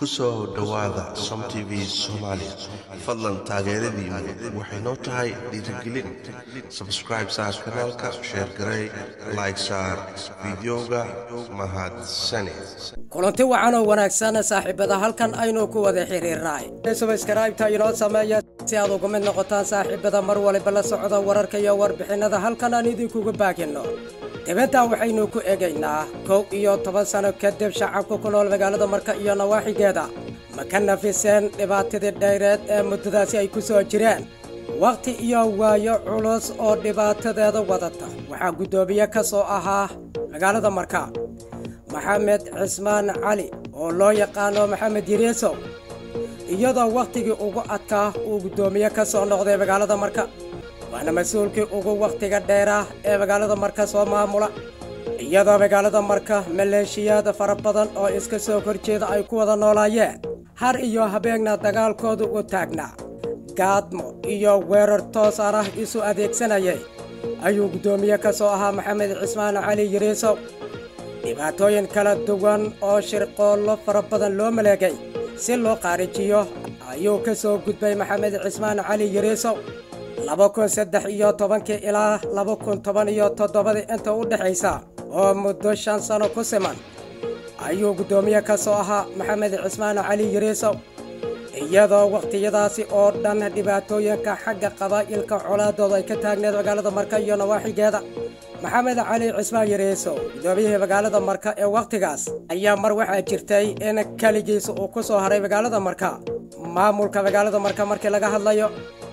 ku soo dhowaada som t v soomaali fadlan taageeradiinu waxay noo tahay dhiirigelin sabscribe saar kanaalka sheer garey like saar fideoga mahadsane kulanti wacan oo wanaagsan saaxiibada halkan aynu ku wada xiriirnaay subskraibta inoo sameeya si aad uga mid noqotaan saaxiibada mar waliba la socda wararka iyo warbixinnada halkan aan idinkuga baaginno dibaddan waxaynu ku egaynaa kow iyo toban sano kadib shacabka ku nool magaalada marka iyo nawaaxigeeda ma ka nafiseen dhibaatadii dhayreed ee muddadaasi ay ku soo jireen wakhti iyo waayo culus oo dhibaatadeeda wadata waxaa guddoomiye ka soo ahaa magaalada marka maxamed cismaan cali oo loo yaqaano maxamed yiriisow iyadoo wakhtigii ugu adkaa uu guddoomiye ka soo noqday magaalada marka waana mas-uulkii ugu wakhtiga dheerah ee magaalada marka soo maamula iyadoo magaalada marka maleeshiyaad fara badan oo iska soo horjeeda ay ku wada noolaayeen har iyo habeenna dagaalkoodu u taagnaa gaadmo iyo weerar toosaan ah isu adeegsanayay ayuu guddoomiye ka soo ahaa maxamed cismaan cali yiriisow dhibaatooyin kala duwan oo shirqoollo fara badan loo maleegay si loo qaarijiyo ayuu ka soo gudbay maxamed cismaan cali yiriisow laba kun saddex iyo tobankii ilaa laba kun toban iyo toddobadii inta u dhexaysa oo muddo shan sano ku siman ayuu guddoomiye ka soo ahaa maxamed cismaan cali yiriisow iyadoo wakhtiyadaasi oo dhan dhibaatooyinka xagga qabaa'ilka colaadooda ay ka taagneed magaalada marka iyo nawaaxigeeda maxamed cali cismaan yiriisow guddoomiyihii magaalada marka ee wakhtigaas ayaa mar waxaa jirtay in keligiisa uu ku soo haray magaalada marka maamulka magaalada marka markii laga hadlayo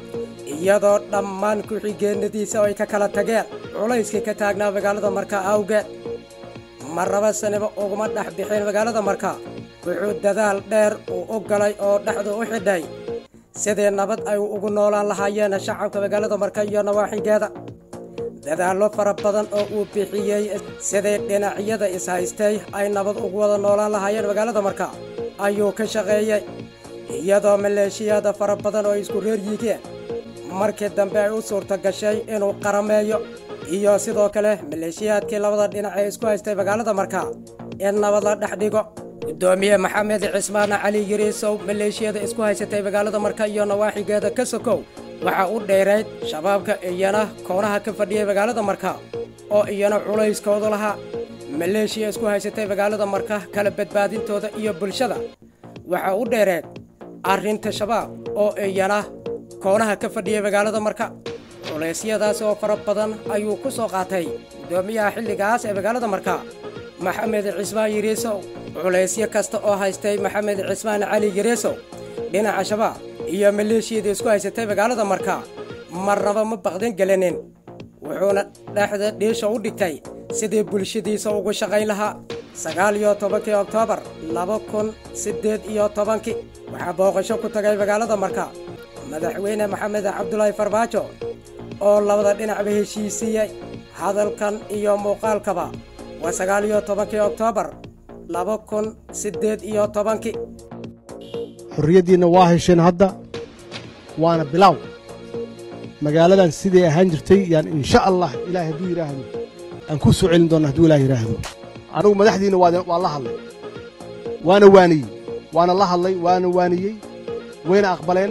iyadoo dhammaan ku-xigeenadiisa ay ka kala tageen culayskii ka taagnaa magaalada marka awgeed marraba saniba uguma dhex bixin magaalada marka wuxuu dadaal dheer uu u galay oo dhexdu u xidhay sidii nabad ay ugu noolaan lahaayeen shacabka magaalada marka iyo nawaaxigeeda dadaallo fara badan oo uu bixiyey sidii dhinacyada is-haystay ay nabad ugu wada noolaan lahaayeen magaalada marka ayuu ka shaqeeyey iyadoo maleeshiyaada fara badan oo isku reer yigeen markii dambe ay u suurta gashay inuu qarameeyo iyo sidoo kale maleeshiyaadkii labada dhinac ee isku haystay magaalada marka in nabad la dhex dhigo guddoomiye maxamed cismaan cali yiriisow maleeshiyada isku haysatay magaalada marka iyo nawaaxigeeda ka sokow waxaa u dheerayd shabaabka iyana koonaha ka fadhiyay magaalada marka oo iyana culayskoodu lahaa maleeshiya isku haysatay magaalada marka kala badbaadintooda iyo bulshada waxaa u dheereed arrinta shabaab oo iyana koonaha ka fadhiyay magaalada marka culeysyadaasi oo fara badan ayuu ku soo qaatay guddoomiyaha xilligaas ee magaalada marka maxamed cismaan yiriisow culaysyo kasta oo haystay maxamed cismaan cali yiriisow dhinaca shabaab iyo maleeshiyadii isku haysatay magaalada marka marnaba ma baqdin gelinin wuxuuna dhexda dhiisha u dhigtay sidii bulshadiisa ugu shaqayn lahaa sagaal iyo tobankii oktoobar laba kun siddeed iyo tobankii waxaa booqasho ku tagay magaalada marka madaxweyne maxamed cabdulaahi farbaajo oo labada dhinacba heshiisiiyey hadalkan iyo muuqaalkaba waa sagaal iyo tobankii oktoobar laba kun siddeed iyo tobankii xorriyaddiinna waa hesheen hadda waana bilaaw magaaladan siday ahaan jirtay yaan insha allah ilaahay hadduu yidhaahdo aan ku soo celin doonna hadduu ilaah yidhaahdo anugu madaxdiinna waa la hadlay waana waaniyey waana la hadlay waana waaniyey wayna aqbaleen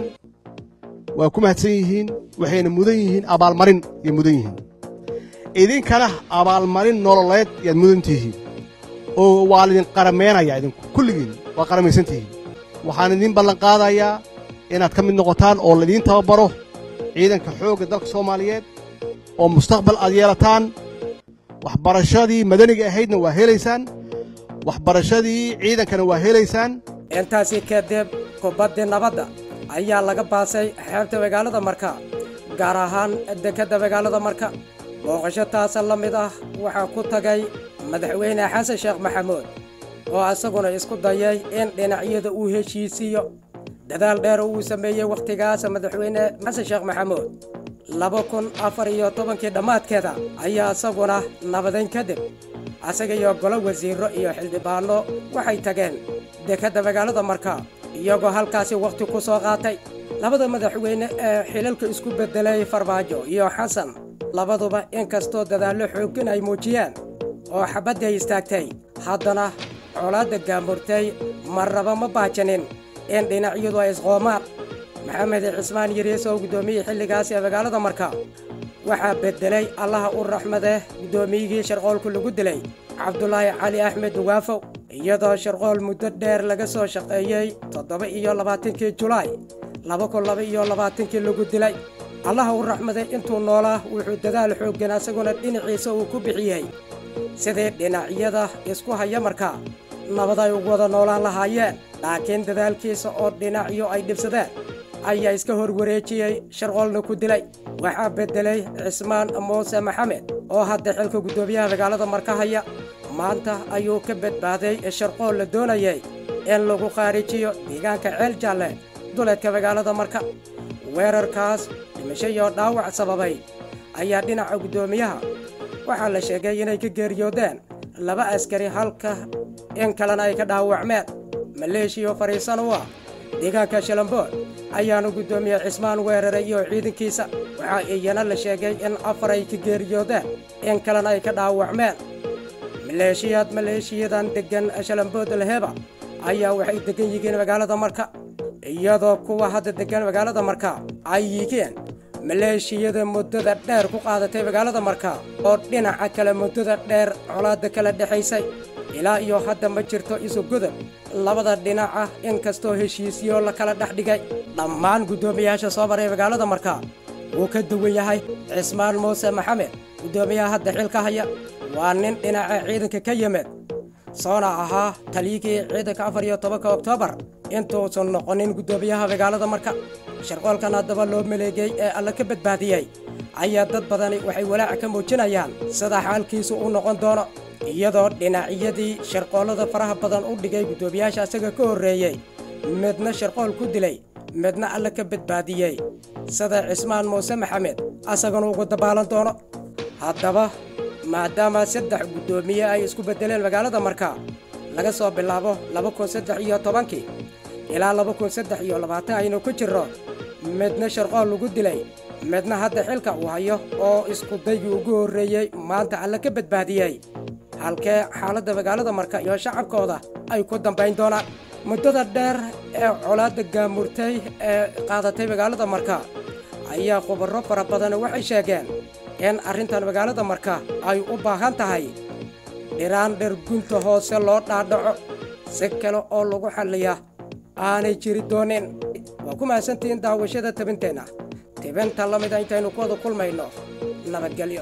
waa ku mahadsan yihiin waxayna mudan yihiin abaalmarin yay mudan yihiin idinkana abaalmarin nololeed yaad mudan tihiin oo waa laydin qarameenayaa idinku kulligiin waa qaramaysan tihiin waxaan idiin ballanqaadayaa inaad ka mid noqotaan oo laydiin tababaro ciidanka xoogga dalka soomaaliyeed oo mustaqbal aad yeelataan waxbarashadii madaniga ahaydna waa helaysaan waxbarashadii ciidankana waa helaysaan intaasi kadib kubaddii nabadda ayaa laga baasay xeebta magaalada marka gaar ahaan dekedda magaalada marka booqasho taasa la mid ah waxaa ku tagay madaxweyne xasan sheekh maxamuud oo isaguna isku dayay in dhinacyada uu heshiisiiyo dadaal dheer uu sameeyey wakhtigaas madaxweyne xasan sheekh maxamuud laba kun afar iyo tobankii dhammaadkeeda ayaa isaguna nabadayn kadib asaga iyo golo wasiirro iyo xildhibaanno waxay tageen dekedda magaalada marka iyagoo halkaasi wakhti ku soo qaatay labada madaxweyne ee xilalka isku beddelay farmaajo iyo xasan labaduba inkastoo dadaallo xooggan ay muujiyeen oo xabadday istaagtay haddana colaadda gaamurtay marraba ma baajanin in dhinacyadu ay isqoomaan maxamed cismaan yariis oo guddoomiyihii xilligaasi ee magaalada marka waxaa beddelay allaha u raxmadeh guddoomiyigii sharqoolku lagu dilay cabdulaahi cali axmed waafow iyadoo sharqool muddo dheer laga soo shaqeeyey toddoba iyo labaatankii julaay laba kun laba iyo labaatankii lagu dilay allaha u raxmaday intuu noolaa wuxuu dadaal xooggan asaguna dhinaciisa uu ku bixiyey sidii dhinacyada isku haya markaa nabad ay ugu wada noolaan lahaayeen laakiin dadaalkiisa oo dhinacyo ay dhibsadeen ayaa iska horwareejiyey sharqoolna ku dilay waxaa beddelay cismaan muuse maxamed oo hadda xilka guddoomiyaha magaalada marka haya maanta ayuu ka badbaaday sharqool la doonayay in lagu khaarijiyo deegaanka ceel jaalle duleedka magaalada marka weerarkaas dhimasho iyo dhaawac sababay ayaa dhinaca guddoomiyaha waxaa la sheegay inay ka geeriyoodeen laba askari halka in kalena ay ka dhaawacmeen maleeshiyo fadhiisan u ah deegaanka shalambood ayaanu guddoomiye cismaan weeraray iyo ciidankiisa waxaa iyana la sheegay in afar ay ka geeriyoodeen in kalena ay ka dhaawacmeen maleeshiyaad maleeshiyadan deggan shalambood leheba ayaa waxay deggan yihiin magaalada marka iyadoo kuwa hadda deggan magaalada marka ay yihiin maleeshiyada muddada dheer ku qaadatay magaalada marka oo dhinaca kale muddada dheer colaadda kala dhexaysay ilaa iyo hadda ma jirto isu gudub labada dhinaca inkastoo heshiisyo la kala dhex dhigay dhammaan guddoomiyayaasha soo maray magaalada marka wuu ka duwan yahay cismaan muuse maxamed guddoomiyaha hadda xilka haya waa nin dhinaca ciidanka ka yimid soona ahaa taliyigii ciidanka afar iyo tobanka oktoobar intuusan noqonin guddoomiyaha magaalada marka sharqoolkan haddaba loo maleegay ee alla ka badbaadiyey ayaa dad badani waxay walaaca ka muujinayaan sida xaalkiisu u noqon doono iyadoo dhinacyadii sharqoollada faraha badan u dhigay guddoomiyaasha asaga ka horreeyey midna sharqool ku dilay midna alla ka badbaadiyey sida cismaan muuse maxamed asagana ugu dabaalan doono haddaba maadaama saddex guddoomiye ay isku beddeleen magaalada marka laga soo bilaabo laba kun saddex iyo tobankii ilaa laba kun saddex iyo labaatan aynu ku jirro midna sharqool lagu dilay midna hadda xilka uu hayo oo iskudaygii ugu horreeyey maanta alla ka badbaadiyey halkee xaaladda magaalada marka iyo shacabkooda ay ku dambayn doonaan muddada dheer ee colaadda gaamurtay ee qaadatay magaalada marka ayaa khubarro fara badan waxay sheegeen in arrintan magaalada marka ay u baahan tahay dhiraan dhergunta hoose loo dhaadhaco si kale oo lagu xalliya aanay jiri doonin waa ku mahadsantihiin daawashada tabinteenna tibinta la mida intaynu ku wada kulmayno nabadgelyo